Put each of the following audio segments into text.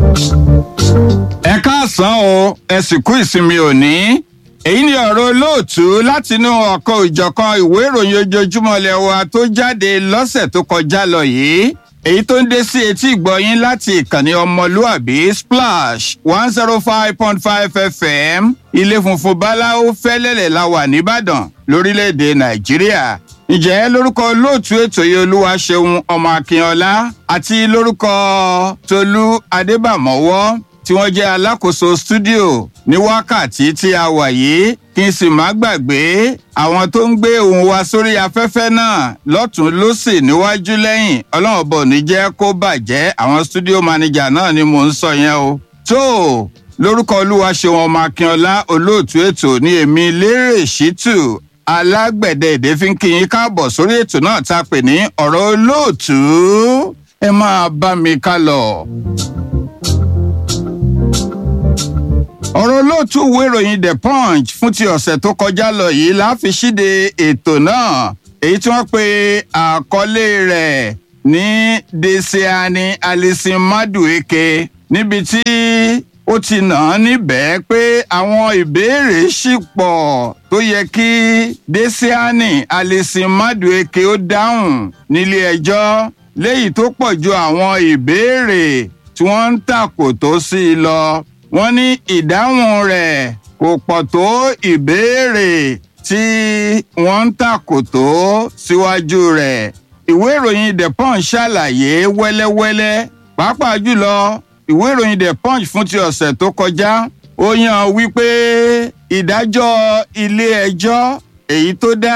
ẹ káàsán o ẹ sì kú ìsinmi òní èyí ni ọ̀rọ̀ olóòtú látinú ọ̀kan òjọ̀kan ìwé ìròyìn ojoojúmọ́ ilẹ̀ wa tó jáde lọ́sẹ̀ tó kọjá lọ yìí èyí tó ń dé sí etí ìgbọ̀yín láti ìkànnì ọmọlúàbí splash one zero five point five fm ilé funfun báláwo fẹ́lẹ́lẹ̀ la wà nìbàdàn lórílẹ̀‐èdè nàìjíríà ǹjẹ́ lórúkọ olóòtú ètò yìí olúwaṣeun ọmọ akínọlá àti lórúkọ tolú adébàmọ́wọ́ tí wọ́n jẹ́ alákòóso stúdíò ní wákàtí tí a wà yìí kí n sì má gbàgbé àwọn tó ń gbé ohùn wa sórí afẹ́fẹ́ náà lọ́tún lọ́sì níwájú lẹ́yìn ọlọ́run bò ní jẹ́ kó bàjẹ́ àwọn stúdíò mánéjà náà ni mò ń sọ yẹn o. tó lórúkọ olúwaṣeun ọmọ akínọlá olóòtú ètò ní èmi lérè ṣítù alágbẹ̀dẹ èdè fi ń kí yín káàbọ̀ sórí ètò náà tá a pè ní ọ̀rọ̀ olóòtú ẹ máa bá mi ká lọ. ọ̀rọ̀ olóòtú ìwé ìròyìn the punch fún ti ọ̀sẹ̀ tó kọjá lọ yìí la fi ṣíde ètò náà èyí tí wọ́n pe àkọlé rẹ̀ ní deseani alison madueke níbi tí ó ti nà án níbẹ̀ pé àwọn ìbéèrè ṣì pọ̀ tó yẹ kí deseani alison madueke ó dáhùn nílé ẹjọ́ léyìí tó pọ̀ ju àwọn ìbéèrè tí wọ́n ń tàkò tó sí i lọ wọ́n ní ìdáhùn rẹ̀ kò pọ̀ tó ìbéèrè tí wọ́n ń tàkò tó síwájú rẹ̀. ìwé ìròyìn the punch ṣàlàyé wẹ́lẹ́wẹ́lẹ́ pàápàá jùlọ ìwé ìròyìn the punch fún ti ọ̀sẹ̀ tó kọjá ó yàn wípé ìdájọ́ ilé-ẹjọ́ èyí tó dá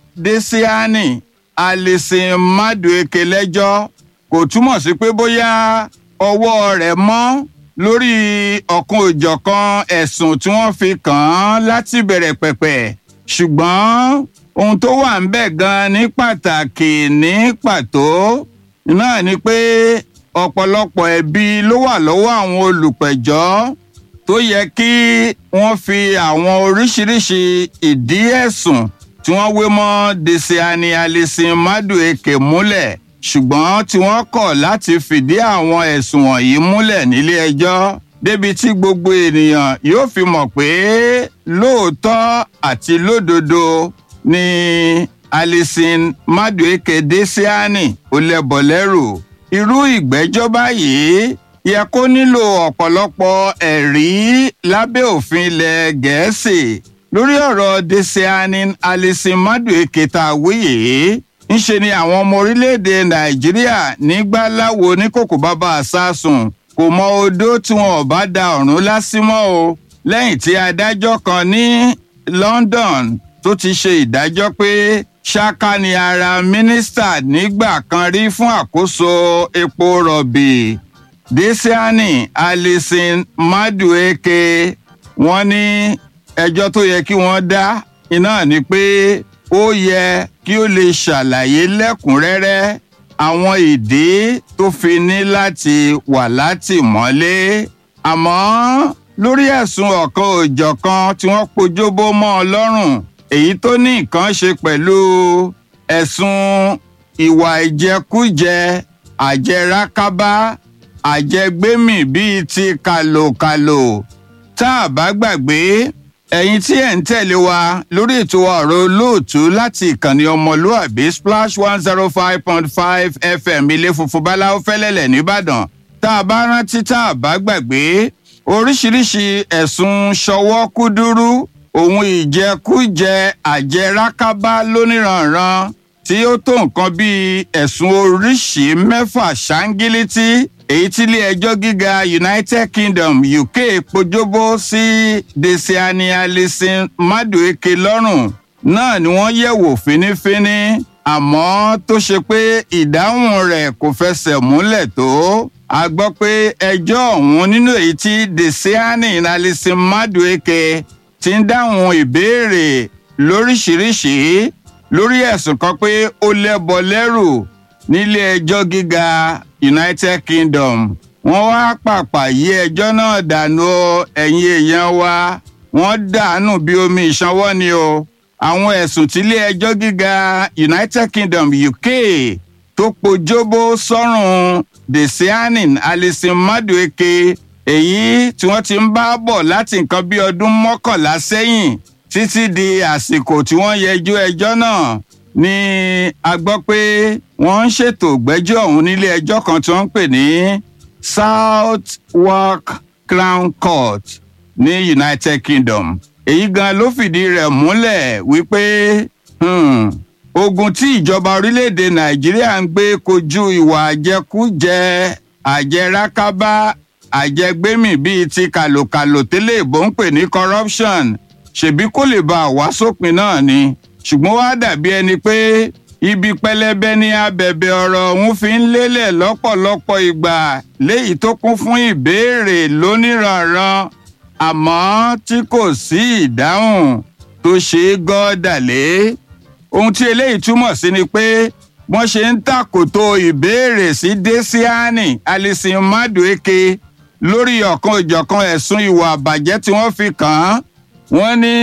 desiani alison madueke lẹ́jọ́ kò túmọ̀ sí pé bóyá ọwọ́ rẹ̀ mọ́ lórí ọ̀kan òjọ̀kan ẹ̀sùn tí wọ́n fi kàn án láti bẹ̀rẹ̀ pẹ̀pẹ̀ ṣùgbọ́n ohun tó wà ń bẹ̀ gan ní pàtàkì ní pàtó náà ni pé ọ̀pọ̀lọpọ̀ ẹ̀bi ló wà lọ́wọ́ àwọn olùpẹ̀jọ́ tó yẹ kí wọ́n fi àwọn oríṣiríṣi ìdí ẹ̀sùn tí wọ́n wé mọ́ desiani alison madueke múlẹ̀ ṣùgbọ́n tí wọ́n kọ̀ láti fìdí àwọn ẹ̀sùn wọ̀nyí múlẹ̀ nílé ẹjọ́ débi tí gbogbo ènìyàn yóò fi mọ̀ pé lóòótọ́ àti lódodo ni alison madueke desiani ó lẹ́bọ̀ lẹ́rù irú ìgbẹ́jọ́ báyìí yẹ kó nílò ọ̀pọ̀lọpọ̀ ẹ̀rí lábẹ́ òfin ilẹ̀ gẹ̀ẹ́sì lórí ọ̀rọ̀ desiani alison madueke tá a wíyè ńṣe ni àwọn ọmọ orílẹ̀-èdè nàìjíríà nígbà láwo ní kòkò bàbá àsásùn kò mọ odó tí wọn ò bá da ọ̀run lásìmọ́ o lẹ́yìn tí adájọ́ kan ní london tó ti ṣe ìdájọ́ pé ṣáká ni ara mínísítà nígbà kan rí fún àkóso epo rọ̀bì desiani alison madueke wọ́n ní ẹjọ́ tó yẹ kí wọ́n dá iná ni pé ó yẹ kí ó lè ṣàlàyé lẹ́kùnrẹ́rẹ́ àwọn ìdí tó fi ní láti wà látìmọ́lé àmọ́ lórí ẹ̀sùn ọ̀kan òjọ̀kan tí wọ́n pojúbó mọ́ ọ lọ́rùn èyí tó ní nǹkan ṣe pẹ̀lú ẹ̀sùn ìwà ìjẹkújẹ àjẹrákábá àjẹgbémì bíi ti kàlòkàlò tá a bá gbàgbé ẹ̀yin tí ẹ̀ ń tẹ̀lé wa lórí ètò ọ̀rọ̀ olóòtú láti ìkànnì ọmọlúàbí splash one zero five point five fm ilé funfun báláwo fẹ́lẹ́lẹ̀ nìbàdàn tá a bá rántí tá a bá gbàgbé oríṣiríṣi ẹ̀sùn ṣọwọ́ kúdúrú ohun ìjẹkújẹ àjẹrákábá lóníranran tí ó tó nǹkan bíi ẹ̀sùn oríṣìí mẹ́fà ṣáńgílítì èyí tí ilé ẹjọ́ gíga united kingdom uk pojúbó sí desiani alison madueke lọ́rùn náà ni wọ́n yẹ̀wò fínífíní àmọ́ tó ṣe pé ìdáhùn rẹ̀ kò fẹsẹ̀ múlẹ̀ tó a gbọ́ pé ẹjọ́ ọ̀hún nínú èyí tí desiani alison madueke ti ń dáhùn ìbéèrè lóríṣìíríṣìí lórí ẹ̀sùn kan pé ó lẹ́bọ lẹ́rù nílé ẹjọ́ gíga united kingdom wọ́n wá pàpà yí ẹjọ́ náà dànù ẹ̀yìn èèyàn wa wọ́n dànù bí omi ìsanwó ni o àwọn ẹ̀sùn tílé ẹjọ́ gíga united kingdom uk tó pojúbó sọ́rùn desianin alison madueke èyí tí wọ́n ti ń bá bọ̀ láti nǹkan bí ọdún mọ́kànlá sẹ́yìn títí di àsìkò tí wọ́n yẹjú ẹjọ́ náà ni a gbọ́ pé wọ́n ń ṣètò ìgbẹ́jọ́ ọ̀hún nílé ẹjọ́ kan tí wọ́n ń pè ní southwark crown court ní united kingdom èyí gan ló fìdí rẹ̀ múlẹ̀ wípé hmm, ogun tí ìjọba orílẹ̀-èdè nàìjíríà ń gbé kojú ìwà àjẹkújẹ àjẹrákábá àjẹgbémì bíi ti kàlòkàlò tẹ́lẹ̀ ìbò ń pè ní corruption ṣèbí kó lè bá a wá sópin náà ni ṣùgbọ́n wá dàbí ẹni pé ibi pẹlẹbẹ ní abẹ̀bẹ̀ ọ̀rọ̀ ọ̀hún fi ń lélẹ̀ lọ́pọ̀lọpọ̀ ìgbà léyìí tó kún fún ìbéèrè lóníranran àmọ́ tí kò sí ìdáhùn tó ṣe é gọ́dàlé ohun tí eléyìí túmọ̀ sí ni pé wọ́n ṣe ń tàkòtò ìbéèrè sí desiani alison madueke lórí ọ̀kan òjọ̀kan ẹ̀sùn ìwà àbàjẹ́ tí wọ́n fi kàn án wọ́n ní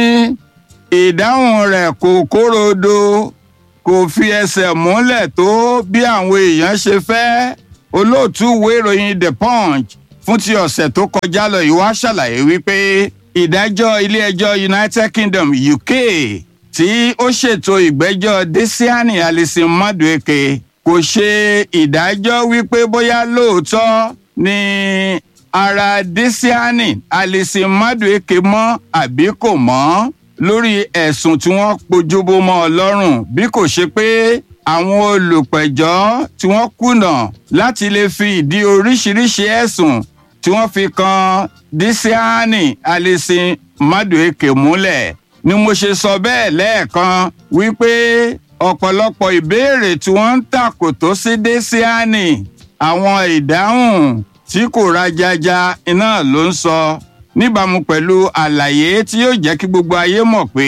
ìdáhùn rẹ̀ kò kórodo kò fi ẹsẹ̀ múlẹ̀ tó bí àwọn èèyàn ṣe fẹ́ olóòtú ìwé ìròyìn the punch fún ti ọ̀sẹ̀ tó kọjá lọ yìí wá ṣàlàyé wípé ìdájọ́ ilé-ẹjọ́ united kingdom uk tí ó ṣètò ìgbẹ́jọ́ desiani alison madueke kò ṣe ìdájọ́ wípé bóyá lóòótọ́ ni ara desiani alison madueke mọ́ àbí kò mọ́ lórí ẹ̀sùn tí wọ́n pojúbó mọ́ ọ lọ́rùn bí kò ṣe pé àwọn olùpẹ̀jọ́ tí wọ́n kùnà láti lè fi ìdí oríṣiríṣi ẹ̀sùn tí wọ́n fi kan disiani alison madueke múlẹ̀ ni mo ṣe sọ bẹ́ẹ̀ lẹ́ẹ̀kan wípé ọ̀pọ̀lọpọ̀ ìbéèrè tí wọ́n ń tàkòtò sí disiani àwọn ìdáhùn tí kò rajaja iná ló ń sọ níbàámu pẹ̀lú àlàyé tí yóò jẹ́ kí gbogbo ayé mọ̀ pé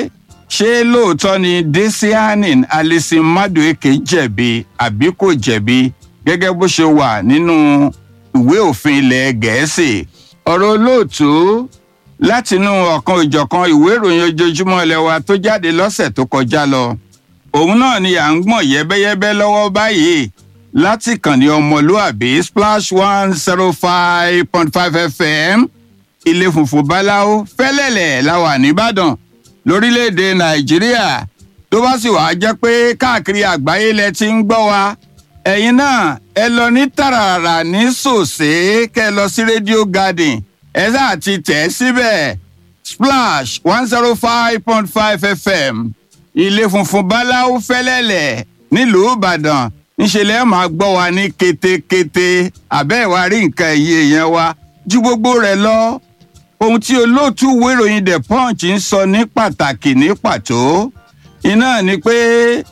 ṣé lóòótọ́ ni desiani alison madueke jẹ̀bi àbí kò jẹ̀bi gẹ́gẹ́ bó ṣe wà nínú ìwé òfin ilẹ̀ gẹ̀ẹ́sì ọ̀rọ̀ olóòtú látinú ọ̀kan òjọ̀kan ìwé ìròyìn ojoojúmọ́ ilẹ̀ wa tó jáde lọ́sẹ̀ tó kọjá lọ òun náà ni à ń gbọ̀n yẹ́bẹ́yẹ́bẹ́ lọ́wọ́ báyìí láti kàn ní ọmọlúàbí splash one zero five point five fm ilé funfun báláwo fẹ́lẹ́lẹ̀ la wà nìbàdàn lórílẹ̀‐èdè nàìjíríà tó bá sì wàá jẹ́ pé káàkiri àgbáyé lẹ ti ń gbọ́ wa ẹ̀yin náà ẹ lọ ní tàràrà ní sòsé kẹ́ ẹ lọ sí rédíò garden ẹ sáà ti tẹ̀ síbẹ̀ splash one zero five point five fm ilé funfun báláwo fẹ́lẹ́lẹ̀ nílùú ìbàdàn ńṣe lẹ́ẹ̀ máa gbọ́ wa ní ketekete àbẹ́ ìwà rí nǹkan ẹ̀yẹ yẹn wa ju gbogbo rẹ̀ lọ ohun tí olóòtú wéròyìn the punch ń sọ ní pàtàkì ní pàtó iná ni pé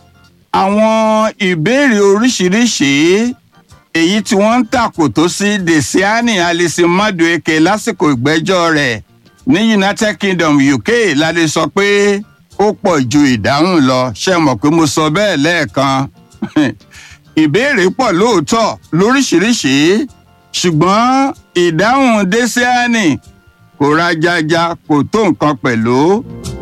àwọn ìbéèrè oríṣiríṣi èyí tí wọ́n ń tàkòtò sí desiani alison madueke lásìkò ìgbẹ́jọ́ rẹ̀ ní united kingdom uk la lè sọ pé ó pọ̀ ju ìdáhùn lọ ṣe mọ̀ pé mo sọ bẹ́ẹ̀ lẹ́ẹ̀kan ìbéèrè pọ̀ lóòótọ́ lóríṣiríṣi ṣùgbọ́n ìdáhùn desiani kò rajaja kò tó nǹkan pẹ̀lú.